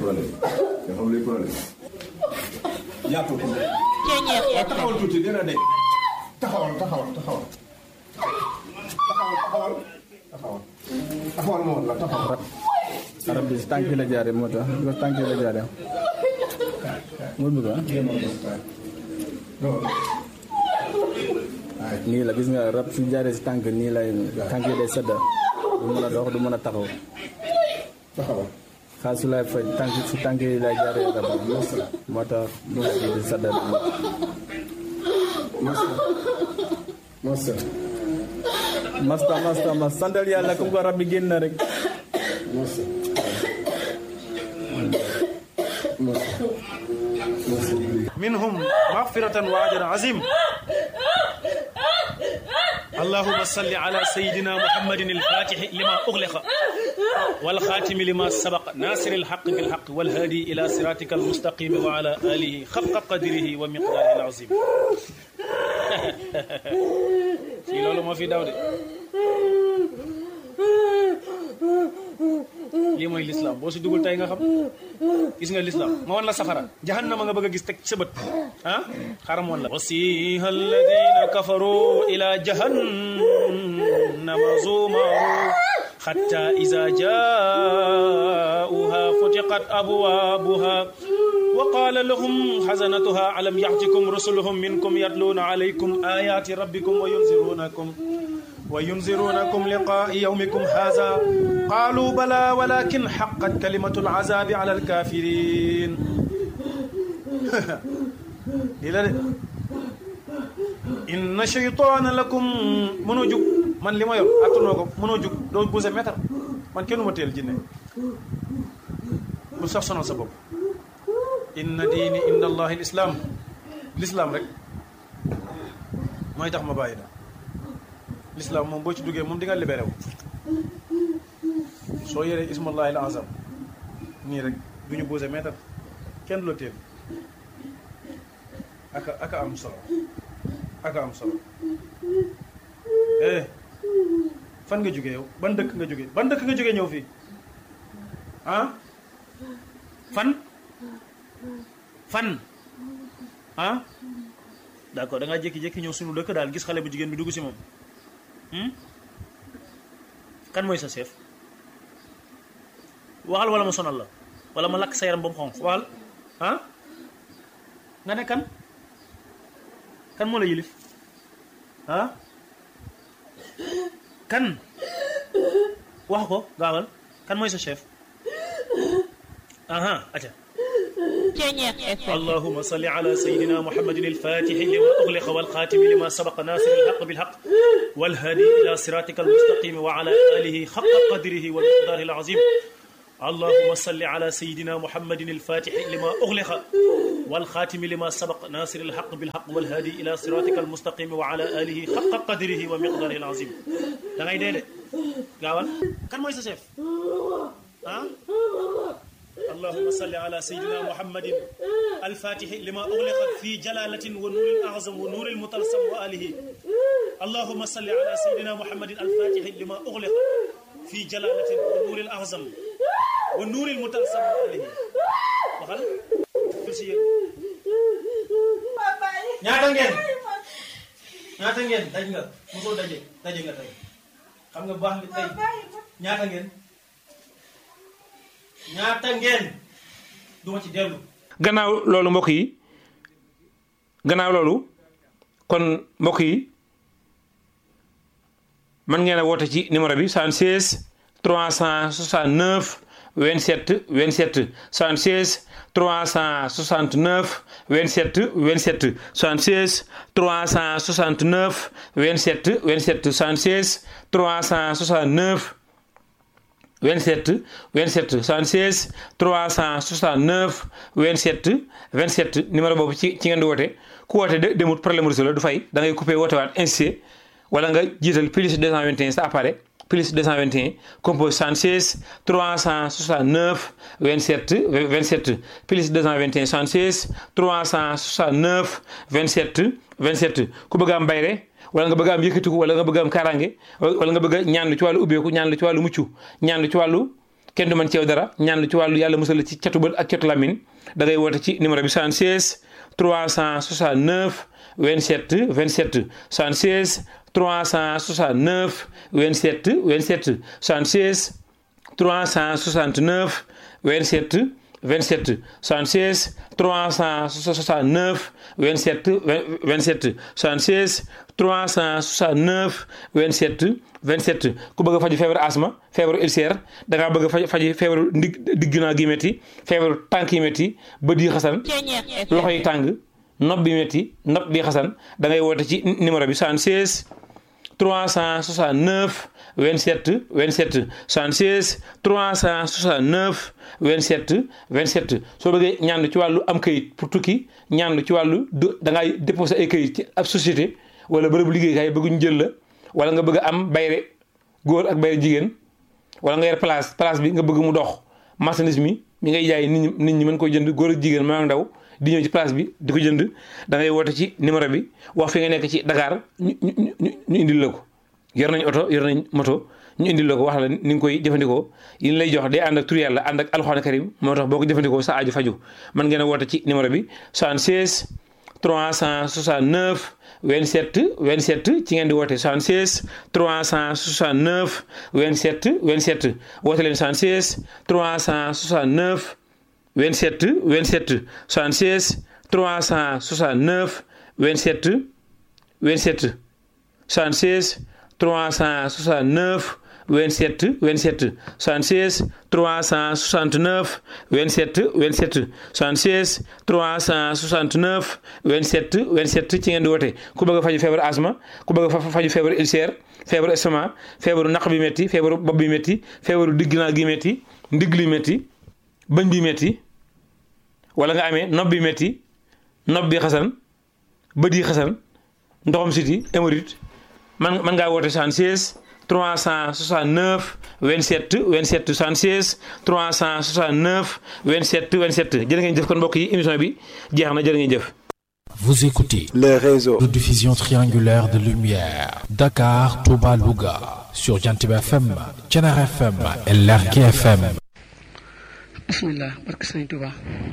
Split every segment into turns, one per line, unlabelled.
problème nga xam luy problème yaatu ko taxawal tuuti dina de taxawal taxawal taxawal taxawal taxawal taxawal moo la taxawal
arab bi si tànk la jaare moo tax bi ko tànk la jaare mu bëgg ah nii la gis nga rab su jaaree si tànk nii lay tànk yi day sedda du mën a dox du mën a taxaw
taxawal
xaal su lay faj tànk si tànk yi lay jaaree rab moo tax mu ngi di sedda
masa masa
masta masta mas santal yàlla comme ko rab bi génn na rek
masa masa masa
منهم مغفرة وأجر عظيم اللهم صل على سيدنا محمد الفاتح لما أغلق والخاتم لما سبق ناصر الحق بالحق والهادي إلى صراطك المستقيم وعلى آله خفق قدره ومقداره العظيم في لولو ما في داود lii mooy lislaam boo si dugul tey nga xam gis nga lislaam ma wan la safara jahannama nga bëgg a gis teg sa bët ah xaram wan la wasiha alladina kafaru ila jahannama zumaru حتى إذا جاءوها فتقت أبوابها وقال لهم حزنتها ألم يأتكم رسلهم منكم يتلون عليكم آيات ربكم وينذرونكم وينذرونكم لقاء يومكم هذا قالوا بلى ولكن حقت كلمة العذاب على الكافرين إلى إن شيطان لكم منوجك man li ma yor attanoo ko mënoo jug doo buuse meetar man kenn ma teel jinne bu sax sonal sa bopp inna diini inda allahi l islam l'islam rek mooy tax ma bàyyi da l'islam moom boo ci duggee moom di nga libéré wu soo yoree ismallahi al azam nii rek du ñu buuse meetar kenn du la teel aka aka am solo aka am solo eh fan nga jóge yow ban dëkk nga jóge ban dëkk nga jóge ñëw fii ah fan fan ah d'accord da ngaa jékki-jékki ñëw sunu dëkk daal gis xale bu jigéen bi dugg si moom kan mooy sa chef waxal wala ma sonal la wala ma lakk sa yaram ba mu xonq waxal ah nga ne kan kan moo la yilif ah kan wax ko gaawal kan mooy sa chef aha aca اللهم صل على سيدنا محمد الفاتح لما أغلق والخاتم لما سبق ناصر الحق بالحق والهادي إلى صراطك المستقيم وعلى آله حق قدره والمقدار العظيم اللهم صل على سيدنا محمد الفاتح لما أغلق والخاتم لما سبق ناصر الحق بالحق والهادي إلى صراطك المستقيم وعلى آله حق قدره ومقداره العظيم da ngay dee de gaawal kan mooy sa chef ah اللهم صل على سيدنا محمد الفاتح لما أغلق في جلالة ونور الأعظم ونور المطلسم وآله اللهم صل على سيدنا محمد الفاتح لما أغلق في جلالة ونور الأعظم ونور المطلسم وآله waxal fil si yéen ñaata ngeen ñaata ngeen daj nga mosoo daje daje nga tey xam nga baax nga tey ñaata ngeen ñaata ngeen duma ci dellu
gannaaw loolu mbokk yi gannaaw loolu kon mbokk yi mën ngeen a woote ci numéro bi 76 369 27 27 76 369 27 27 76 369 27 27 76 369 27 27 76 369 27 27 numéro boobu ci ci ngeen di woote ku woote de demut problème réseau la du fay da ngay coupé woote waat insisté wala nga jiital plus 221 sa appareil plus 221 compose 76 369 27 27 plus 221 76 369 27 27 ku bëgg am bayre wala nga bëgg am yëkkatiku wala nga bëgg am kaaraange wala nga bëgg a ñaan lu ci wàllu ubbeeku ñaan lu ci wàllu mucc ñaan lu ci wàllu kenn du mën ci yow dara ñaan lu ci wàllu yàlla musal la ci catu bët ak catu lamin da ngay woote ci numéro bi 76 369 27 27 76 369 27 27 76 369 27 27 76 369 27 27 76 369 27 27 ku bëgg a faju feebaru asma feebaru ulcère da ngaa bëgg a faj faji feebaru ndig digg naa gi métti feebaru tànk yi métti bët yi xasan loxo yi tàng nopp bi métti nopp bi xasan da ngay woote ci numéro bi 76 369 27 27 76 369 27 27 soo bëggee ñaan ci wàllu am kayit pour tukki ñaan ci wàllu da ngay déposé ay kayit ci ab société wala bërëbu liggéeykaay bëgg ñu jël la wala nga bëgg am bayre góor ak bayre jigéen wala nga yor place place bi nga bëgg mu dox marchandise mi mi ngay jaay nit ñi nit ñi mën koy jënd góor ak jigéen maa ndaw di ñëw ci place bi di ko jënd da ngay woote ci numéro bi wax fi nga nekk ci Dakar ñu ñu ñu indil la ko yor nañ oto yor nañ moto ñu indil la ko wax la ni nga koy jëfandikoo yi lay jox day ànd ak tur yàlla ànd ak alxuraan karim moo tax boo ko jëfandikoo sa aju faju mën ngeen a woote ci numéro bi 76 369 27 27 ci ngeen di woote 76 369 27 27 woote leen 76 369 27 27 76 369 27 27 76 369 27 27 76 369 27 27 76 369 27 27 ci ngeen di woote ku bëgg a faju feebaru asma ku bëgg a faju feebaru ulcère feebaru estomac feebaru naq bi métti feebaru bopp bi métti feebaru digg naa gi métti ndigg li métti bëñ bi métti wala nga amee nopp bi métti nopp bi xasan bët yi xasan ndoxam siti hémorroïde man man ngaa woote 76 369 27 27 76 369 27 27 jërë ngeen jëf kon mbokk yi émission bi jeex na jërë ngeen jëf.
Vous écoutez
les réseaux
de diffusion triangulaire de lumière Dakar, Touba, Louga sur Jantib FM, Thiénare FM et Lergui FM.
bismillah barke sëriñ Touba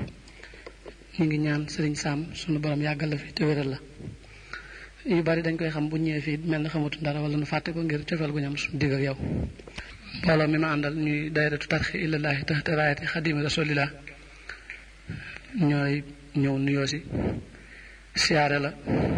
ñu ngi ñaan sëriñ Sam sunu borom yàggal la fi te wéral la yu bari dañ koy xam bu ñëwee fii mel na xamatu dara wala nu fàtte ko ngir cofeel gu ñam suñu digg ak yow mbooloo mi ma àndal ñuy dayratu tarxi illallaahi taxta raayati xadimi rasulillah ñooy ñëw nuyoo si siyaare la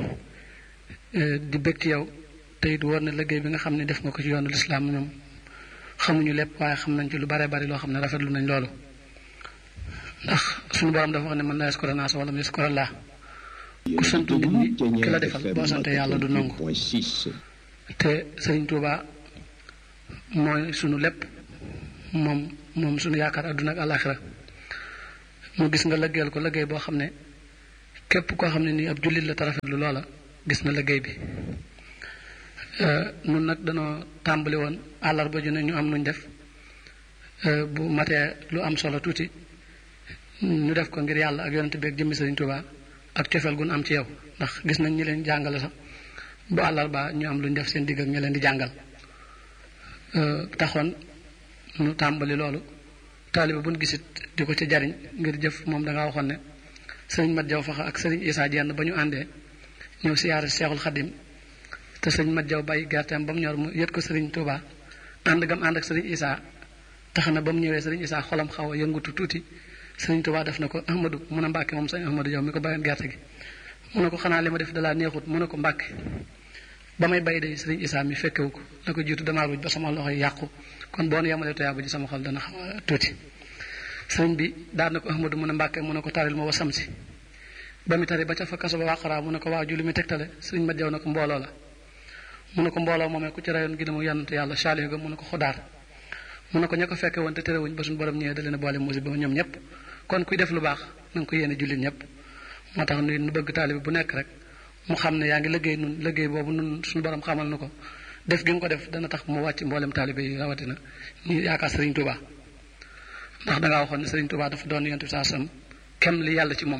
di bëgg ci yow te it war na liggéey bi nga xam ne def nga ko ci yoonu lislaam ñoom xamuñu lépp waaye xam nañ ci lu bare bari loo xam ne rafetlu nañ loolu ndax suñu borom dafa wax ne mën naa yaskura naas wala mu yaskura laa ku sant nit ñi ki la defal boo sante yàlla du nangu te sëriñ Tuuba mooy sunu lépp moom moom sunu yaakaar adduna ak àllaaxira mu gis nga lëggeel ko lëggéey boo xam ne képp koo xam ne nii ab jullit la te rafetlu loola gis na lëggéey bi nun nag danoo tàmbali woon àllarba ju ne ñu am nuñ def bu matee lu am solo tuuti ñu def ko ngir yàlla ak yonent bi ak jëmmi sëriñ Tuuba ak cofeel gun am ci yow ndax gis nañ ñi leen jàngale sax bu àllarba ñu am lu ñu def seen digg ak ñi leen di jàngal taxoon ñu tàmbali loolu taaliba buñ gisit di ko ci jariñ ngir jëf moom da ngaa waxoon ne sëriñ Mat Jaw Faxa ak sëriñ Isaa Jenn ba ñu àndee ñëw siyaare Seexul Xadim te sëriñ Mat Jaw bàyyi gerteem ba mu ñor mu yët ko sëriñ Tuuba ànd gam ànd ak sëriñ Isaa tax na ba mu ñëwee sëriñ Isaa xolam xaw a yëngutu tuuti sëriñ Tuubaa def na ko Ahmadou mun a Mbàkke moom sëñ Ahmadou Jaw mi ko bayoon gerte gi mu ne ko xanaa li ma def dalaa neexut mu ne ko Mbàkke ba may bay day sëriñ Isaa mi fekkewu ko la ko jiitu damaa ruuj ba sama loxo yi yàqu kon boo nu yemalee toyaa ba ji sama xol dana xaw a tuuti sëriñ bi daan na ko Ahmadou mun a Mbàkke mu ne ko taril ma wa samsi ba mu tari ba ca fa kaso ba wàqaraa mu ne ko waa ju li mu tegtale sëriñ ma jaw na ko mbooloo la mu ne ko mbooloo moomee ku ci rayoon gi mu yannante yàlla saalihu ga mu ne ko xodaar mu ne ko ña ko fekke woon te terewuñ ba suñu borom ñëwee da leen a boole musiba ñoom ñëpp kon kuy def lu baax na nga ko yéene jullit ñëpp moo tax nu nu bëgg taalibe bu nekk rek mu xam ne yaa ngi liggéey nun liggéey boobu nun suñu borom xamal na ko def gi nga ko def dana tax mu wàcc mboolem taalibe yi rawatina ñu yaakaar Serigne Touba ndax dangaa waxoon ne Serigne Touba dafa doon yonent bi saa sam kem li yàlla ci moom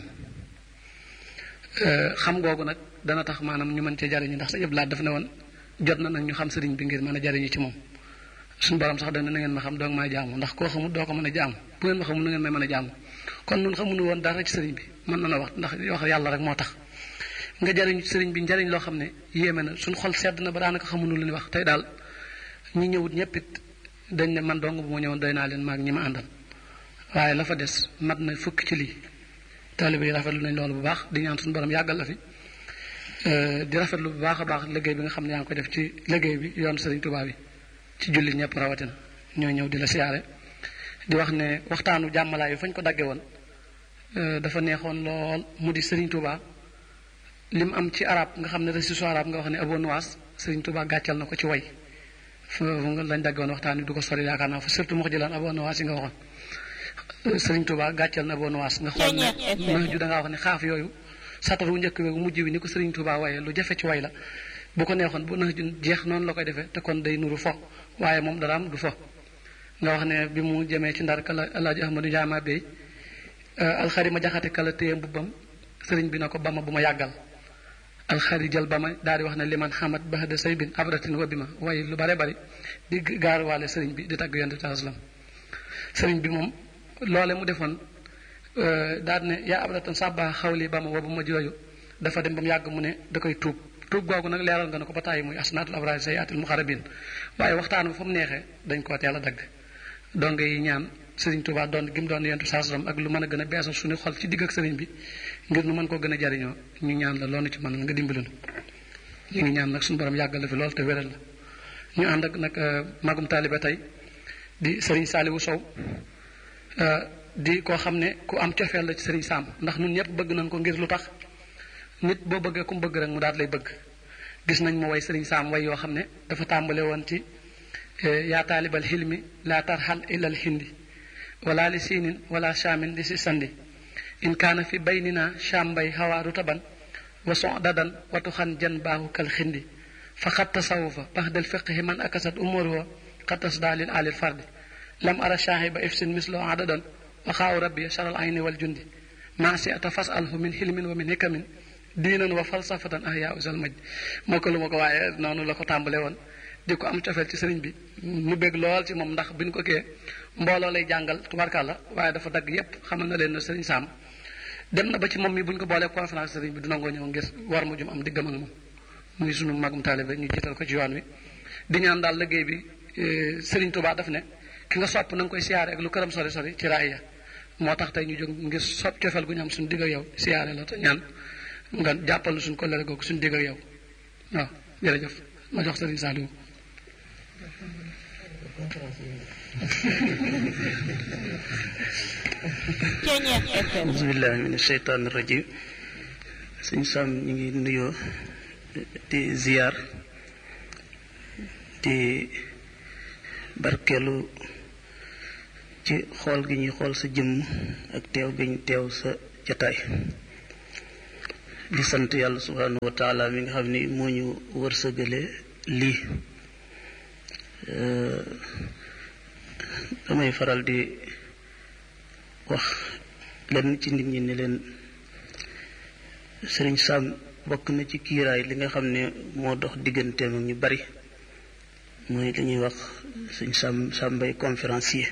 xam googu nag dana tax maanaam ñu mën cee jariñu ndax sa yëpp laat daf ne woon jot na nag ñu xam sëriñ bi ngir mën a jariñu ci moom suñu borom sax dana na ngeen ma xam doog maa jaamu ndax koo xamul doo ko mën a jaamu bu ngeen ma xamul na ngeen may mën a jaamu kon nun xamuñu woon dara ci sëriñ bi mën na na wax ndax wax yàlla rek moo tax nga jariñ sëriñ bi njariñ loo xam ne yéeme na suñu xol sedd na ba daanaka xamuñu lu ñu wax tey daal ñi ñëwut ñëpp it dañ ne man dong bu ma ñëwoon doy naa leen maag ñi ma àndal waaye la fa des mat na fukk ci lii taalibe yi rafetlu nañ loolu bu baax di ñaan suñu borom yàggal la fi di rafetlu bu baax a baax liggéey bi nga xam ne yaa ngi koy def ci liggéey bi yoon Sëriñ Tuubaa bi ci julli ñëpp rawatina ñoo ñëw di la siyaare di wax ne waxtaanu jàmmalaay yu fañ ko dagge woon dafa neexoon lool mu di Sëriñ Tuubaa lim am ci arab nga xam ne récitation arab nga wax ne Abu Nuwas Sëriñ Tuubaa gàccal na ko ci way foofu nga lañ dagge woon waxtaan wi du ko sori yaakaar naa fa surtout mu jëlaan Abu Nuwas yi nga waxoon Sëriñ Tuubaa gàccal na Abu Nuwas nga xool ne nax ju da ngaa wax ne xaaf yooyu satar wu njëkk wu mujj wi ni ko Sëriñ Tuubaa waye lu jafe ci way la bu ko neexoon bu nax ju jeex noonu la koy defee te kon day nuru fo waaye moom dara am du fo nga wax ne bi mu jëmee ci ndar kala alaaji ahmadu jaama bey alxari ma jaxate kala téye mbubbam sëriñ bi na ko bama bu ma yàggal alxari jël bama daal di wax ne liman xamat bahda say bin abratin wa bi ma waaye lu bare bari di gaaruwaale sëriñ bi di tagg yonte taslam sëriñ bi moom loole mu defoon daal ne yaa abratan sàbba xawli bama wa bu ma jooyu dafa dem ba mu yàgg mu ne da koy tuub tuub googu nag leeral nga ne ko ba tàyyi muy asnaatul abraar sayaatil muxarabin waaye waxtaan bi fa mu neexee dañ koo teel a dagg donc yi ñaan sëriñ Tuubaa doon gi mu doon yentu saasram ak lu mën a gën a beesal suñu xol ci digg ak sëriñ bi ngir nu mën koo gën a jariñoo ñu ñaan la loolu ci mën nga dimbali nu ñu ngi ñaan nag suñu borom yàggal la fi lool te wéral la ñu ànd ak nag magum taalibe tey di sëriñ Saaliwu Sow di koo xam ne ku am cofeel la ci sëriñ Saam ndax ñun ñëpp bëgg nañ ko ngir lu tax nit boo bëggee ku mu bëgg rek mu daal lay bëgg gis nañ mu way sëriñ Saam way yoo xam ne dafa tàmbale woon ci yaa taalibal xilmi laa tarxal ilal hindi wala li siinin wala shaamin li si sandi in kaana fi baynina shaam bay xawaaru taban wa sodadan watu xan jan baaxu kal xindi fa xat tasawufa pax del fiqhi man akasat umuruha xatas daalil alil fardi lam ara shaahiba ifsin mislo adadan wa xaaw rabbi sharal ayni wal jundi maa si ata fas alhu min xilmin wa min hikamin diinan wa falsafatan ah yaa usal maj moo ko lu ma ko waaye noonu la ko tàmbale woon di ko am cofeel ci sëriñ bi mu bég lool ci moom ndax bi ñu ko kee mbooloo lay jàngal tubarkàlla waaye dafa dagg yépp xamal na leen ne sëriñ Saam dem na ba ci moom mi bu ñu ko boolee conférence sëriñ bi du nangoo ñëw ngir war mu jum am diggam ak moom muy sunu magum taalibe ñu jiital ko ci yoon wi di ñaan daal liggéey bi sëriñ Tuubaa daf ne ki nga sopp na nga koy siyaare ak lu këram sori sori ci raaya moo tax tey ñu jóg ngir sopp cofeel gu ñu am suñu digg ak yow siyaare la te ñaan nga jàppal suñu ko lere googu suñu digg ak yow waaw jërëjëf ma jox sëriñ Saliou
bismillahi min sheytaan rajim suñ sam ñu ngi nuyoo di ziyaar di barkeelu ci xool gi ñuy xool sa jëmm ak teew gi ñu teew sa jataay di sant yàlla subhanahu wa taala mi nga xam ni moo ñu wërsëgale lii damay faral di wax lenn ci nit ñi ne leen sëriñ Sam bokk na ci kiiraay li nga xam ne moo dox digganteem ak ñu bari mooy li ñuy wax sëñ Sam Sambay conférencier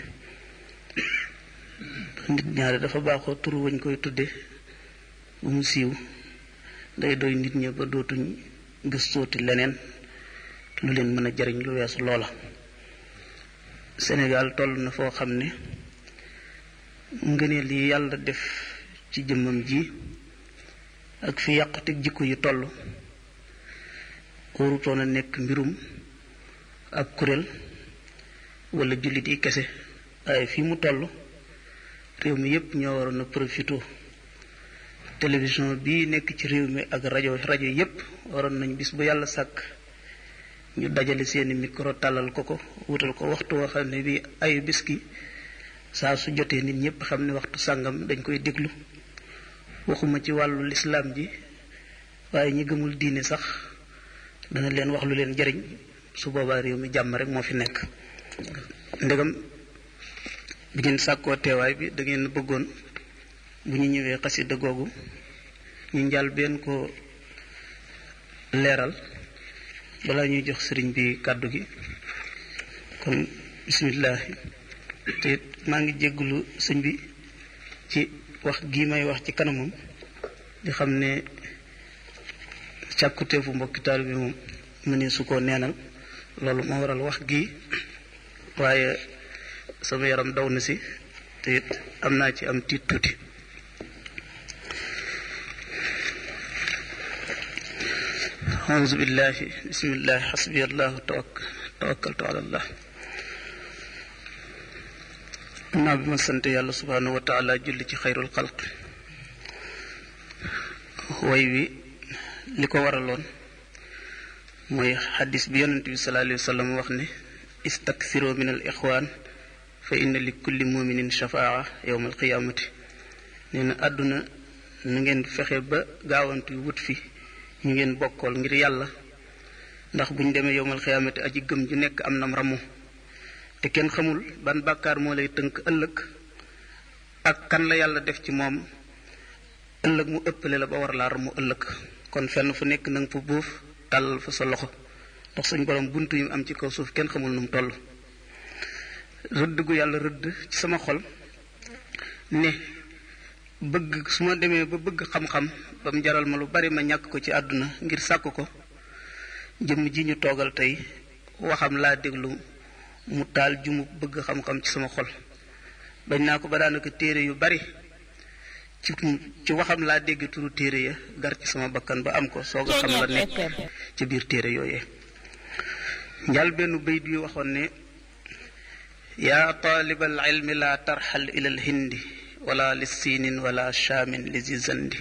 nit ñaare dafa baaxoo tur wañ koy tudde bu mu siiw day doy nit ñi ba dootuñ gëstooti leneen lu leen mën a jariñ lu weesu loola Sénégal toll na foo xam ne ngëneel yi yàlla def ci jëmmam ji ak fi yàquteg jikko yi toll warutoon a nekk mbirum ab kuréel wala jullit yi kese waaye fii mu toll réew mi yépp ñoo waroon a profité télévision bii nekk ci réew mi ak rajo rajo yépp waroon nañ bis bu yàlla sàkk ñu dajale seeni micro tàllal ko ko wutal ko waxtu woo xam ne bi ayu bis ki saa su jotee nit ñépp xam ne waxtu sàngam dañ koy déglu waxuma ci wàllu lislaam ji waaye ñi gëmul diine sax dana leen wax lu leen jariñ su boobaa réew mi jàmm rek moo fi nekk ndegam bi ngeen sàkkoo teewaay bi da ngeen bëggoon bu ñu ñëwee xasida googu ñu njàll benn ko leeral balaa ñuy jox sëriñ bi kàddu gi kon bisimilah te maa ngi jéggulu sëñ bi ci wax gii may wax ci kanamam di xam ne càkkuteefu mbokki taalibe bi moom mu ne su ko neenal loolu moo waral wax gii waaye sama yaram daw na si te it am naa ci am tiit tuuti auzu billahi bismillahi xasbi allahu tawakkaltu ala allah naa bi ma sant yàlla subhanahu wa taala julli ci xayrul xalq way wi li ko waraloon mooy xadis bi yonent bi sallallahu alayhi wa sallam wax ne istaksiro min al ixwaan fa inna li kulli muminin shafaa yowma alqiyaamati nee na àdduna na ngeen fexe ba gaawantu wut fi ñu ngeen bokkool ngir yàlla ndax buñ demee yowmal xiyaamati aji gëm ju nekk am nam ramu te kenn xamul ban bàkkaar moo lay tënk ëllëg ak kan la yàlla def ci moom ëllëg mu ëppale la ba war laa ramu ëllëg kon fenn fu nekk na nga fa buuf tàllal fa sa loxo ndax suñ borom buntu yu am ci kaw suuf kenn xamul nu mu toll rëdd gu yàlla rëdd ci sama xol ne bëgg su ma demee ba bëgg xam-xam ba mu jaral ma lu bari ma ñàkk ko ci àdduna ngir sàkk ko jëmm ji ñu toogal tey waxam laa déglu mu taal ju mu bëgg xam-xam ci sama xol bañ naa ko ba daanaka téere yu bari ci ci waxam laa dégg turu téere ya gar ci sama bakkan ba am ko soog a xam la nekk ci biir téere yooyee njal benn bayt yu waxoon ne yaa taalibal ilmi laa tarxal ilal hindi wala li siinin wala shaamin li zizandi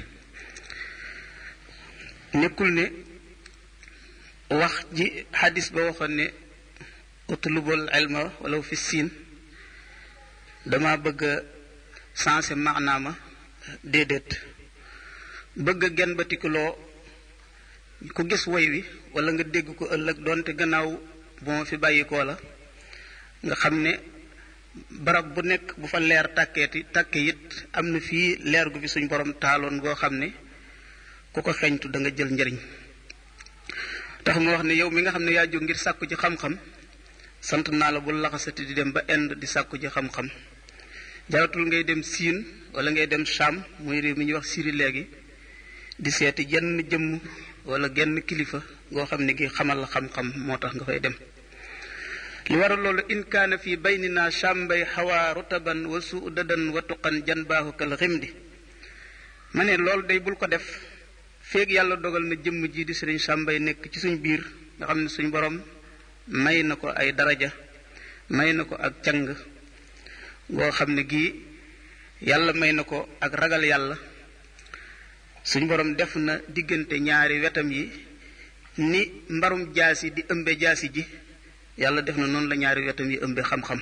nekkul ne wax ji xadis ba waxoon ne utlubul ilma walaw fi siin dama bëgg a sensé maanaama déedéet bëgg a gen batikuloo ku gis woy wi wala nga dégg ko ëllëg doonte gannaaw bu ma fi bàyyikoo la nga xam ne barab bu nekk bu fa leer tàkkeeti tàkke it am na fii leer gu fi suñ borom taaloon goo xam ne ku ko xeeñtu da nga jël njëriñ tax mu wax ne yow mi nga xam ne yaa jóg ngir sàkku ci xam-xam sant naa la bu laxasati di dem ba Inde di sàkku ci xam-xam jaratul ngay dem siin wala ngay dem Cham muy réew mi ñuy wax Syrie léegi di seeti jenn jëmm wala genn kilifa goo xam ne gi xamal la xam-xam moo tax nga fay dem li waral loolu in kaana fi baynina chambay xawaa rutaban wa suudadan wa tuqan janbaahu kal ximdi ma ne loolu day bul ko def feeg yàlla dogal na jëmm ji di sëriñ chambay nekk ci suñ biir nga xam ne suñ borom may na ko ay daraja may na ko ak càng goo xam ne gii yàlla may na ko ak ragal yàlla suñ borom def na diggante ñaari wetam yi ni mbarum jaasi di ëmbe jaasi ji yàlla def na noonu la ñaari wetam yi ëmbe xam-xam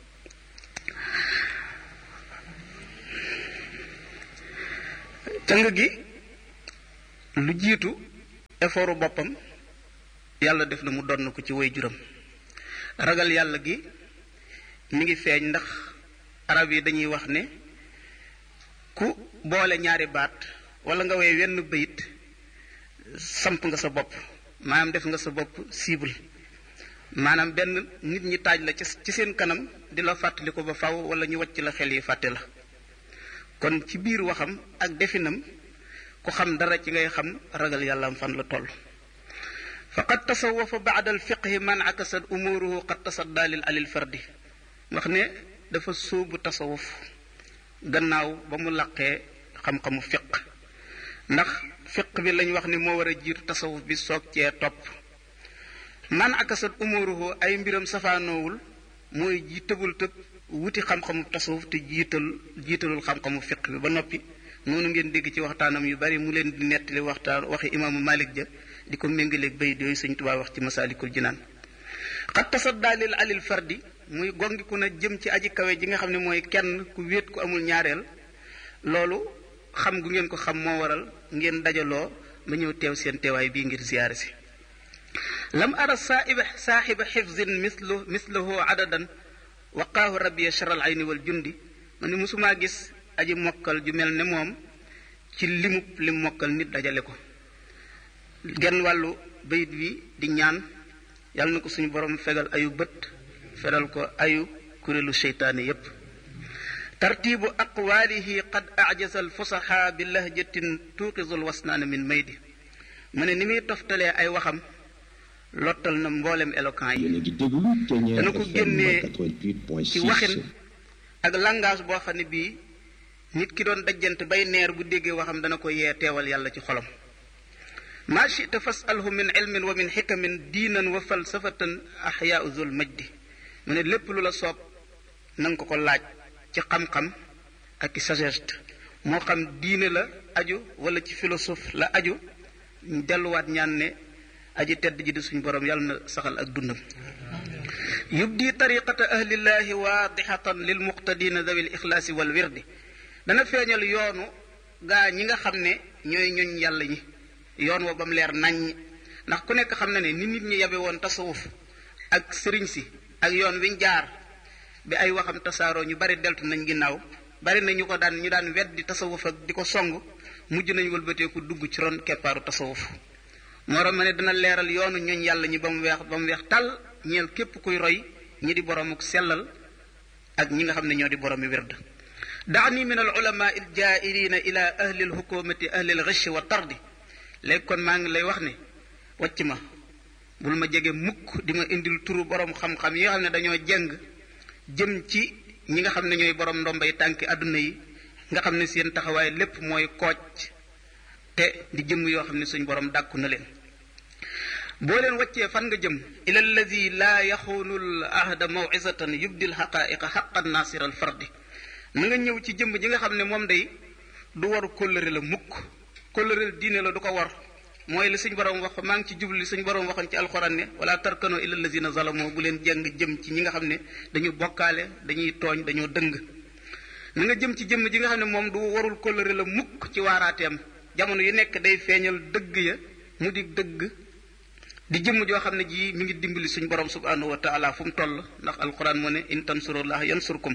càng gi lu jiitu effortu boppam yàlla def na mu donn ko ci way juram ragal yàlla gi mi ngi feeñ ndax arab yi dañuy wax ne ku boole ñaari baat wala nga woy wenn bayit samp nga sa bopp maanaam def nga sa bopp cible maanaam benn nit ñi taaj la ci seen kanam di la fàttali ko ba faw wala ñu wàcc la xel yi fàtte la kon ci biir waxam ak definam ku xam dara ci ngay xam ragal yàlla am fan la toll faqad tasawafa baada alfiqhi man akasat umuruhu qad tasadda lil alil fardi wax ne dafa sóobu tasawuf gannaaw ba mu laqee xam-xamu fiq ndax fiq bi lañ wax ne moo war a jiitu tasawuf bi soog cee topp man akasat umuruhu ay mbiram safaanoowul mooy ji tëbul tëb wuti xam-xamu tasawuf te jiital jiitalul xam-xamu fiq bi ba noppi noonu ngeen dégg ci waxtaanam yu bari mu leen di nettali waxtaan waxi imaamu Malik ja di ko méngaleeg bayit yooyu Sëñ Tuubaa wax ci masaalikul jinaan xat tasaddaa lil alil fardi muy gongiku na jëm ci aji kawe ji nga xam ne mooy kenn ku wéet ku amul ñaareel loolu xam gu ngeen ko xam moo waral ngeen dajaloo ba ñëw teew seen teewaay bii ngir ziyaare si lam ara saaiba saaxiba xifzin mislu mislahu adadan waqaahu rabbiya charal ayni wal jundi ma ne mosumaa gis aji mokkal ju mel ne moom ci limub lim mokkal nit dajale ko genn wàllu bayit wi di ñaan yàlla na ko suñu borom fegal ayu bët feral ko ayu kuréelu seytaane yépp tartiibu aqwaalihi qad ajasa alfusaxa bi lahjatin tuuqisu lwasnaana min maydi mu ne ni muy toftalee ay waxam lottal na mboolem éloquent yi dana ko génnee ci waxin ak langage boo xam ne bii nit ki doon dajjant bay neer bu déggee waxam dana ko yee teewal yàlla ci xolam maa chita fasalhu min ilmin wa min xikamin diinan wa falsafatan axyaau zul majdi mu ne lépp lu la soob na nga ko ko laaj ci xam-xam ak ci sagesse moo xam diine la aju wala ci philosophe la aju delluwaat ñaan ne aji tedd ji di suñu borom yàlla na saxal ak dundam yubdi tariqata ahlillahi waadixatan lil muqtadina dawi l ixlaasi wal wirdi dana feeñal yoonu gaa ñi nga xam ne ñooy ñoñ yàlla ñi yoon wa ba mu leer naññ ndax ku nekk xam na ne ni nit ñi yabe woon tasawuf ak sëriñ si ak yoon wiñ jaar bi ay waxam tasaaroo ñu bari deltu nañ ginnaaw bari na ñu ko daan ñu daan weddi tasawuf ak di ko song mujj nañ wëlbateeku dugg ci ron keppaaru tasawuf moo ma ne dana leeral yoonu ñooñ yàlla ñi ba mu weex ba mu weex tàll ñeel képp kuy roy ñi di boromuk sellal ak ñi nga xam ne ñoo di boromi wird daani min al ulama il jaairina ila ahli lhukumati ahli lgish wa tardi léegi kon maa ngi lay wax ne wàcc ma bul ma jege mukk di ma indil turu borom xam-xam yi nga xam ne dañoo jeng jëm ci ñi nga xam ne ñooy borom ndombay tànki àdduna yi nga xam ne seen taxawaay lépp mooy kooj te di jëm yoo xam ne suñ borom dàkku na leen boo leen wàccee fan nga jëm ila alladi laa yaxuunu l ahda mawcisatan yubdi l xaqaiqa xaqan nasira al fardi na nga ñëw ci jëmm ji nga xam ne moom day du waru kóllëre la mukk kóllëre diine la du ko war mooy li suñ borom wax maa ngi ci jublu li suñ borom waxoon ci alxuraan ne wala tarkano ila allazina zalamoo bu leen jàng jëm ci ñi nga xam ne dañu bokkaale dañuy tooñ dañoo dëng na nga jëm ci jëmm ji nga xam ne moom du warul kóllëre la mukk ci waaraateem jamono yu nekk day feeñal dëgg ya mu di dëgg di jëmm joo xam ne ji mi ngi dimbali suñ borom subhanahu wa taala fu mu toll ndax alquran moo ne in tansurullah yansurkum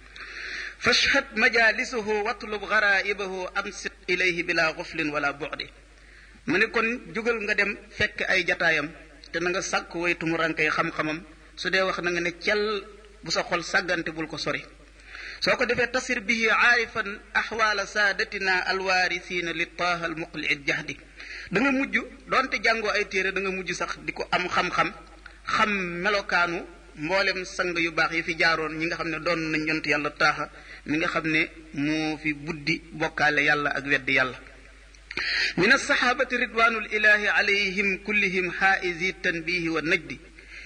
fashhad majalisuhu watlub garaibahu ansit ilayhi bila guflin wala bu'di mu ne kon jógal nga dem fekk ay jataayam te na nga sàkk waytu mu rankay xam-xamam su dee wax na nga ne cel bu sa xol sàggante bul ko sori soo ko defee tasir bihi aarifan axwaala saadatina alwaarisiina li taaha almuqli il jahdi da nga mujj doonte jàngoo ay téere da nga mujj sax di ko am xam-xam xam melokaanu mboolem sang yu baax yi fi jaaroon ñi nga xam ne doon nañ yont yàlla taaxa mi nga xam ne moo fi buddi bokkaale yàlla ak weddi yàlla min alsaxaabati ridwanul ilahi alayhim kullihim xaaisi tanbihi wa najdi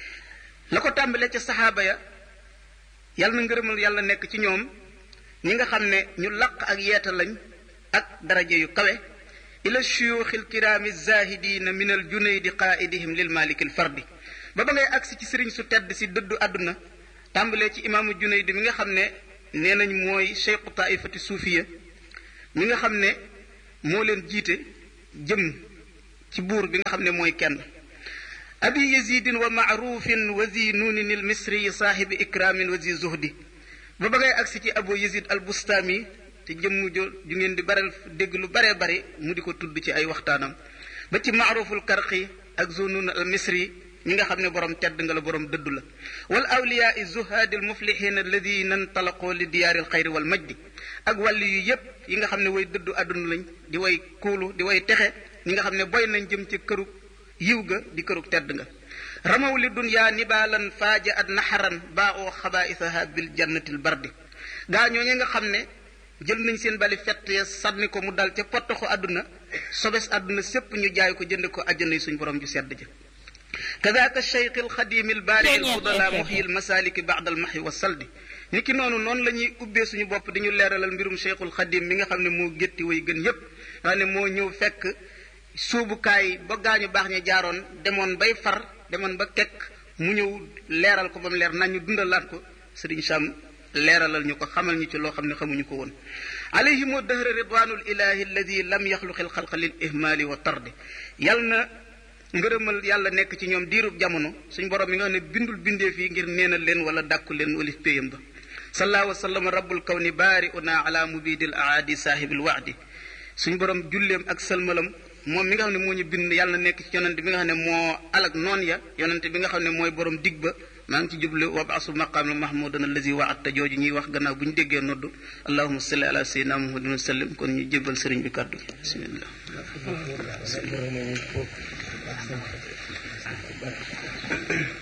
la ko tàmbalee ca saxaaba ya yàlla na ngërëmal yàlla nekk ci ñoom ñi nga xam ne ñu laq ak yeeta lañ ak daraja yu kawe ila shuyuuxi alkiraami zahidina min al junaydi qaaidihim lil maliki al fardi ba ba ngay agsi ci sëriñ su tedd si dëddu àdduna tàmbalee ci imaamu junaydi mi nga xam ne nee nañ mooy cheikhu taifati suufiya mi nga xam ne moo leen jiite jëm ci buur bi nga xam ne mooy kenn abi yazidin wa maarufin wa zi nuunin il misri saahibi ikramin wa zi zuhdi ba ba ngay agsi ci abu yazid al bustami te jëmm jo ju ngeen di baral dégg lu baree bare mu di ko tudd ci ay waxtaanam ba ci maaruful karqi ak zunun al misri ñi nga xam ne borom tedd nga la borom dëddu la wal awliyaa zuhaadi al muflihin alladina ntalaqoo li diyaari al xayri wal majdi ak wàllu yu yépp yi nga xam ne way dëddu àdduna lañ di way kuulu di way texe ñi nga xam ne boy nañ jëm ci këru yiw ga di kërug tedd nga ramaw li dunyaa nibaalan faaja at naxaran baa oo xabaa'isaha bil jannatil bardi gaa ñoo ñi nga xam ne jël nañ seen bali fett ya sànni ko mu dal ca pottaxu àdduna sobes àdduna sépp ñu jaay ko jënd ko àjjana yi suñ borom ju sedd ja kadaaka cheikh alxadimi albaari alfudala muhyi almasaliki baada almahi wa saldi ni ki noonu noonu la ñuy ubbee suñu bopp di ñu leeralal mbirum cheikhul xadim mi nga xam ne moo gétti way gën yépp nga ne moo ñëw fekk suubukaay ba gaañu baax ña jaaroon demoon bay far demoon ba kekk mu ñëw leeral ko ba mu leer nañ ñu dundalaat ko sëriñ Sam leeralal ñu ko xamal ñu ci loo xam ne xamuñu ko woon alayhimu dahra ridwanul ilahi alladi lam yaxluqi alxalqa lil ihmali wa tardi yal na ngërëmal yàlla nekk ci ñoom diirub jamono suñ borom mi nga xam ne bindul bindee fii ngir neenal leen wala dàkku leen walif péyam ba sallallahu wa sallam rabbul kawni baari una ala mubidil aadi saahibil waadi suñ borom julleem ak sëlmalam moom mi nga xam ne moo ñu bind yàlla na nekk ci yonante bi nga xam ne moo alag noon ya yonante bi nga xam ne mooy borom dig ba maa ngi ci jublu wabaasu maqaam mahmudan allazi wa'adta jooju ñuy wax gannaaw bu ñu déggee noddu allahumma salli ala sayyidina muhammadin wa sallim kon ñu jébbal sëriñ bi kàddu gi bismillah